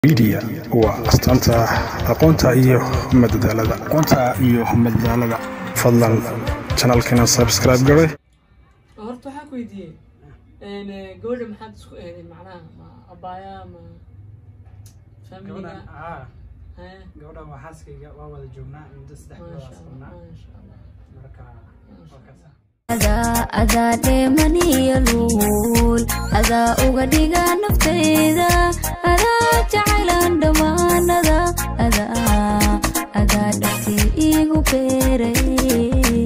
media waa astaanta aqoonta iyo madadaalada aqoonta iyo madadaalada fadlan janalkeena subscribe gare horta waxaa ku weydiiyey gabadha maxaad isku eeday macnaha ma abaaya ma familiga gabadhan aa Hee, gabadhan waa xaaskayga waa wada joognaa muddo saddex bilood maasha aa allah socnaa maasha allah marka waa kaasa adaa adaa dheemaniyo luul adaa uga dhiga naftayda adaa jacaylan dhammaanada adaa adaa dhabtii iigu beeray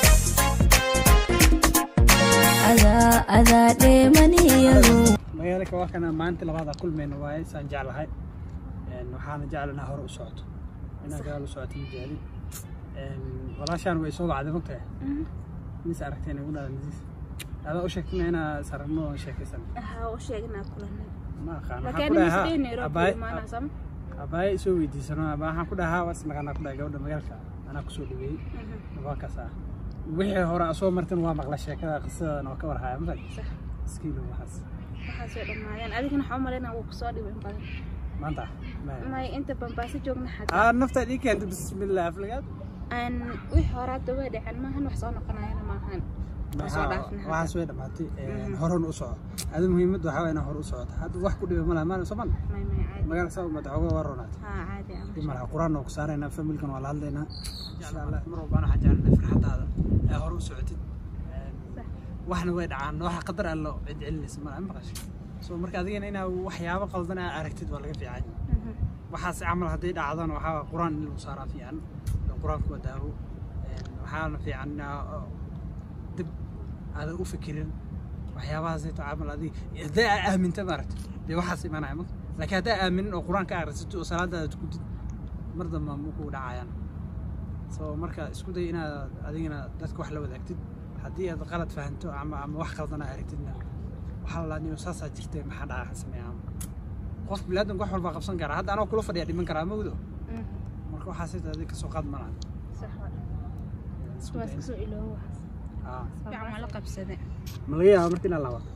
adaa adaa dheemaniyo luul magaalaka waa kana maalinta labaada kulmayna waaye saan jeclahay Een, waxaana jeclanaa hore u socoto inaan gadaal u socoto ma jeclin Een, walaashaan way soo wacday mogtahay mis aragteen igu dhada misiis adaa u sheegtana inaa saragno oo sheekaysan waxaa u sheegnaa kulanay ma aqaan waxaan laakiin ku anima dhahaa sidee nairobi abaay imaanaa sama abaay isoo weydiisano abaa waxaan ku dhahaa waa isnaqanaa ku dhahay gabadha magaalka anaa kusoo dhaweeyey waa kaasa wixii hore asoo martan waa maqla sheekada qisadan oo ka warhaya ma fahmi sax iskiilo waxaas waxaas way dhammaayeen adigana waxaa u malaynaa wuu kusoo dhibin badan maanta maya may inta bambaaso joogna xataa aa naftaad ii keentay bismillah aflagaad aan wixii hore hadda way dhaceen maahan wax soo noqonayana maahan waa soo dhaafna hadda. waxaas way dhamaatay Mhm. horan u soco adi muhiimadda waxaa waa inaa hore u socoto hadda wax ku dhiba malaha maana soman may may caadi magaala saa umada xooga waa ronaatay haa caadi ah dib malaha qur-aan oo ku saaraynaa familkan waa la hadlaynaa insha allah mar walbaan waxaan jecelnay farxadaada ee hore u socotid Sax. waxna way dhacaan waxa qadar allo cid celinaysa malaha ma maqashay so marka adigana inaa waxyaabo qaldan aa aragtid waa laga fiican Mhm. waxaas camal hadday dhacdana waxaa waa qur-aan in lagu saaraa fiican oo qur-aanku waa daawo Een, waxaana fiican inaa oo, dib aadan u fikirin waxyaabahaasayto camal adig hadday aa aaminta maaragta dee waxaas imanaya ma laakiin haddaa aaminin oo qur-aanka akhrisatid oo salaadaada tukutid mar damba ma ku dhacayaan so marka isku day inaad adigana dadka wax la wadaagtid haddii aad qalad fahanto ama ama wax qaldan aa aragtidna waxaa la niyo saasaa jirtay maxaa dhaca sameeyaa qof bilaadanka wax walbaa qabsan karaa hadda anoo kula fadhiya dhiman karaa mawdo Mhm. marka waxaasayto adig kasoo qaad malaha sax waa waa iska soo iloobo waxaas Ah. fiican waa la qabsade ma laga yaaba marka inaa laabato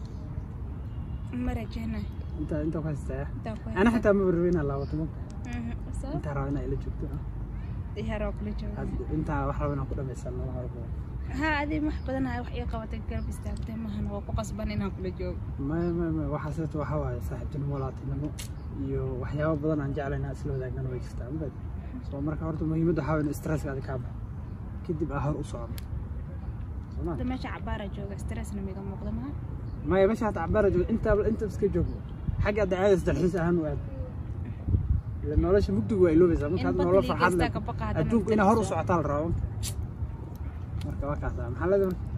ma rajeynayo inta inta ku haystaa intaan ku ana xitaa ma barbe inaa laabato ma Mhm. sabab intaa raba inaa ila joogto ah. diyaaroo kula jooga Had- intaa wax raba inaan ku dhamaysano wax walba haa adi wax badanahay wax ii qabatay garab istaagtay maahan waa ku qasban inaan kula joogo maya maya maya waxaasayto waxaa waaye saaxiibtinimo walaaltinimo iyo waxyaabo badan aan jeclayn inaan isla wadaagnana way jirtaa ma fahmi so marka horta muhiimadda waxaa waye in stresska adi kaa baxo kadib aa hor u socono Soo ma? hadda meesha cabaara jooga stressna miga muuqda maha maya meesha hata cabaara joogo intaaba inta iska joogno xagga hadda caadaysa dalxiis ahaan u aad ila nolosha mugdigu waa iloobaysaa marka In hadda nolol badda farxad liigaysta leh ka baqa haddana adduunku inaa hor u dalxiis socotaa la rabo marka waa kaasa maxaa leedahay marka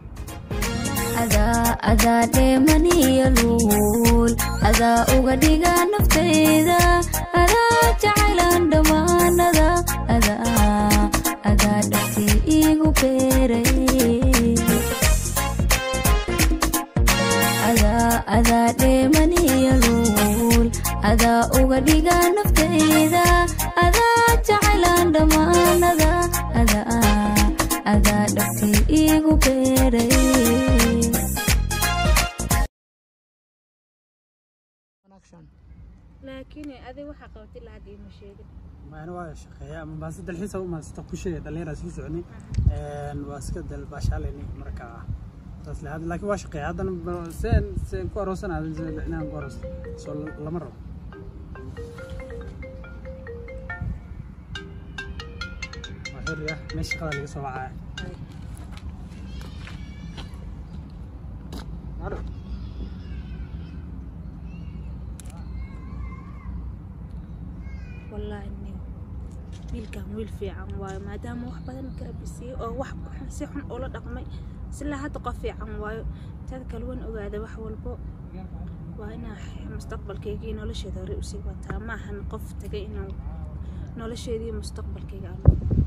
adaa adaa dheemaniyo luul adaa uga dhiga naftayda adaa jacaylan dhammaanada adaa adaa dhabtii iigu beeray adaa adaa dheemaniyo luul adaa uga dhiga naftayda adaa jacaylan dhammaanada adaa adaa dhabtii iigu beeray laakiin adi waxaa qabatay ilaa hadda iima sheegin maana waa shaqeeya ama baase dalxiisa u maasata ku sheegay dhallinyara sii soconay Een, waa iska dal baashaalayni marka saas le hadda laakiin waa shaqeeya haddana ba- seen seen ku aroosanaada inaan ku aroos soo lama rabo waa xiriya meesha shaqada laga soo wacaya Aro. wallaahi nin wiilkan wiil fiican waayo maadaama wax badan garab isiiyey oo wax xun si xun ula dhaqmay silaa hadda qof fiican waayo tad kale waan ogaada wax walbo waa inaa mustaqbalkayga iyo nolosheeda hore usii wataa maahan qof tagay inaan nolosheeda iyo mustaqbalkayga aan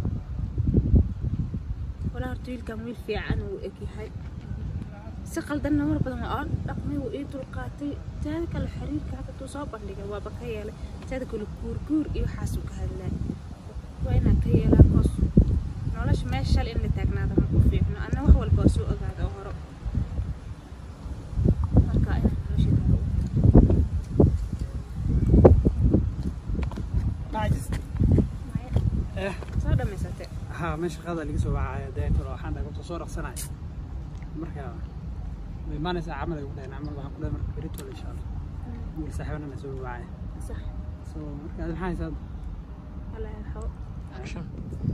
walaa horta wiilkan wiil fiican uu egyahay si qaldanna mar badan waa aan dhaqmay wuu ii dulqaatay taada kale xiriirka hadda tuu soo bandhigay waaba ka yeelay taada kale guurguur iyo waxaasuu ka hadlaa waa inaan ka yeelaa koos nolosha meesha shal in la taagnaada ma ku fiicno anna wax walba waa soo ogaada oo horo marka inaan nolosheeda hore u wato eh soo dhamaysatay ها مش هذا اللي سوى معايا دايت ولا حنا كنت صور صناعي مركا ما نسى عمل يقول انا عمل waxaan ku dhahay marka berito wala insha Allah wiil saaxiibana soo macay sax so marka maxay haysaa alla yarxo action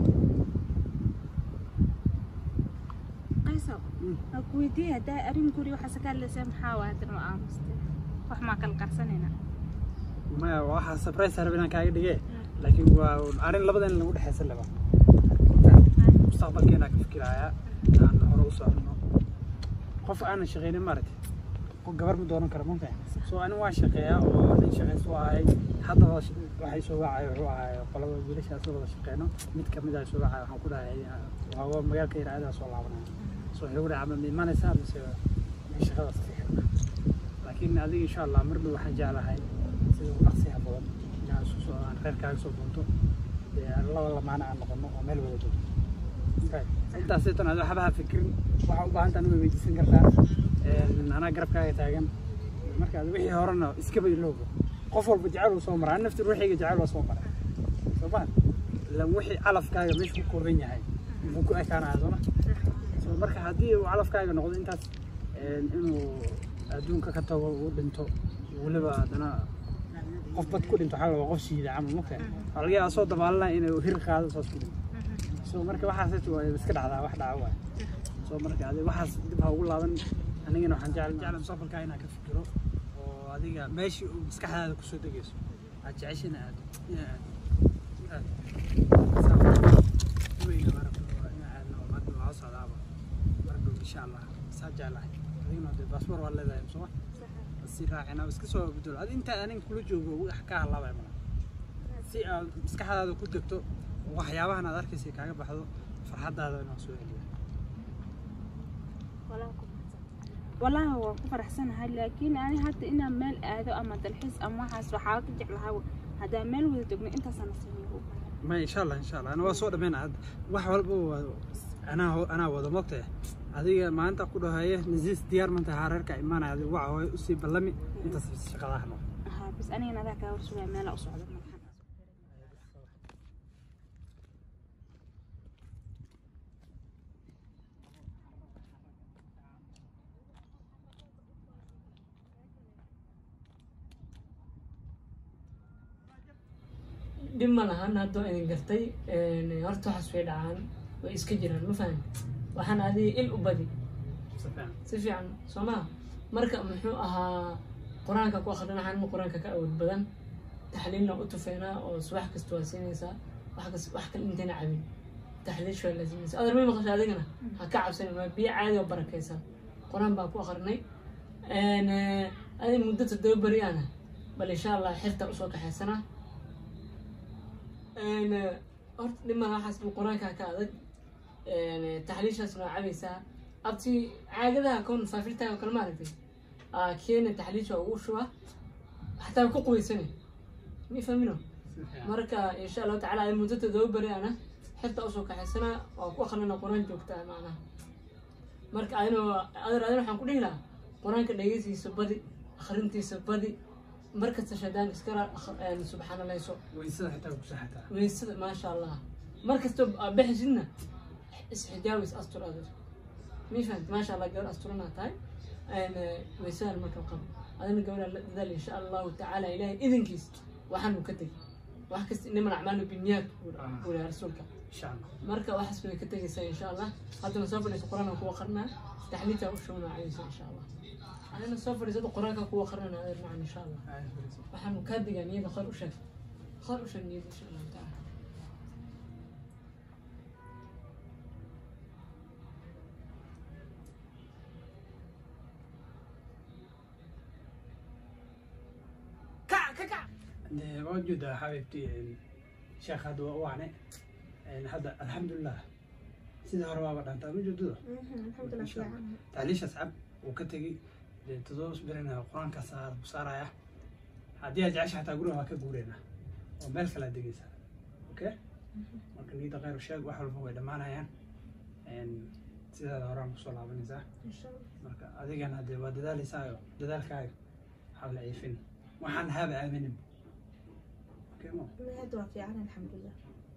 qayso aan ku weydiiyey haddaa arrin guri waxaa saka hadlaysaa maxaa waa haddana waa aamustay wax maa kala qarsanayna ma waxa surprise harbi inaan kaaga dhigay laakiin waa arrin labadan lagu dhaxaysan laba mustaqbalkeena ka fikiraya aan hore u socono qof aan shaqeynin maaragtay qof gabar ma dooran kara mumkin so ani waan shaqeeyaa oo nin shaqeysto ahay hadda waxay soo wacay wuxuu ahay qolada wiilashaas wada shaqeyno mid kamid ah soo wacay waxaan ku dhahay waa magaalka iraadaha soo laabanaya so wuxuu dhahay camal ma imanaysaa mise min shaqadaas ka xirna laakiin adiga insha allah mar dhow waxaan jeclahay sida ugu dhaqsiyaha badan inaan isku soo aan reerkaaga soo doonto dee aan laba lamaana aan noqono oo meel wada joogto intaas tan adi waxba ha fikirin waxaa u baahan tahan way weydiisan kartaa anaa garabkaaga taagan marka adi wixii horena iskaba iloobo qof walba jecel uu soo maraa an nafti ruuxiga jecel waa soo maray soo ma ilan wixii calafkaaga meesha ku kooban yahay muxuu ku ekaanaya sooma so marka haddii uu calafkaaga noqdo intaas inuu adduunka ka tago uu dhinto weliba haddana qof bad ku dhinto waxaa la qof shiida camal marka waxaa laga yaabaa soo dabaalanaya inuu hir qaado saas ku dhinto so marka waxaas waa iska dhacdaa wax dhaca waay so marka adi waxaas dib ha ugu laaban anigana waxaan jecel jecel mustaqbalkaa inaan ka fikiro oo adiga meeshii uu maskaxdaada kusoo degayso aad jeceshina aad inaad aad weyga marabto inaa aadna oo hadda waa socdaaba mar dhow insha allah saa jeclahay adigana dee baasboor waa leedahay soma si raacina iska soo bedelo adi intaa aniga kula joogo wax ka halaabay mala si aad maskaxdaada ku degto waxyaabahan aad arkaysa kaaga baxdo farxaddaada inaan soo celiyo walaahi waa ku faraxsanahay laakiin ani hadda inaan meel aado ama dalxiis ama waxaas waxaa ka jeclahaa haddaan meel wada degno intaasana sameeyo ma insha allah insha allah ana waa soo dhammayna hadda wax walba waa anaa ho- anaa wada mogtahay adiga maanta ku dhahaye nasiis diyaar manta haa reerka imaanaya adiga waxa hooye usii ballami intaas shaqadaha no haa bas anigana adaa kaa warsugaya meelaa u socda madaxan dhib ma lahan haddoo idin gartay horta waxaas way dhacaan way iska jiraan ma fahan waxaan adiga il u badi si fiican soo maha marka muxuu ahaa qur-aanka ku akrin waxaan qur-aanka ka awood badan taxliilna u tufeynaa oo subax kasta waa siinaysaa wax kas wax kale intayna cabin taxliish waa laazimaysa adar may maqasha adigana ha ka cabsanin waa biyo caadi oo barakaysan qur-aan baan ku akrinay adi muddo toddoba beri ana bal insha allah xirta usoo kaxaysanaa horta dhiman waxaas buu qur-aanka ka adag taxliishaasna waa cabaysaa abti caagadaha kon faafirtaga kale maaragtay keena taxliisha ugu shuba xataa ku qubaysane mi fahmino marka insha allahu tacala ay muddo toddoba beri ana xirta usoo kaxaysanaa waa ku akrinana qur-aan joogtaa macnaha marka adina adar adina waxaan ku dhihi lahaa qur-aanka dhegeysiisa badi akhrintiisa badi markasta shaydaan iskala subxaanalayso waysada xitaa ku saxataa weysada maasha allah markasta bixisidna isxijaabis astur adeer mi fahant maasha allah gabar asturanaa tahay weysadan marka qabo adina gabadha la dadaal insha allahu tacaala ilahay idinkiis waxaanu ka tegi wax kasta inaman acmaalu binniyaat buu lehay rasuulka insha allah marka waxaas bay ka tegaysaa insha allah haddana soo fadhiiso qur-aanka kuwa qarnaa taxliita u shubnaa caysa insha allah adina soo fadhiisada qur-aanka kuwa qarnana adeer macan insha allah waxaanu kaa digaa niyada khayr u sheeg khayr u sheeg niyada insha allahu tacaala kac ka kac waa joodaa xabiibti sheekh hadda waa u ane hadda alxamdulilah sida hore waaba dhantaa ma joogdada tacliishaas cab uu ka tegey dee todoba birina qur-aankaas aa saaraya haddii aad jecesha xataa guriga waa ka guureyna oo meel kale aad degeysaa okay marka niyada khayr u sheeg wax walba way dhammaanayaan sidaada horaan kusoo laabanaysaa marka adigana dee waa dadaalaysaayo dadaalkaaga waxaa la ciifin waxaan haaba aaminin okay mo hadda waa fiican alxamdulilah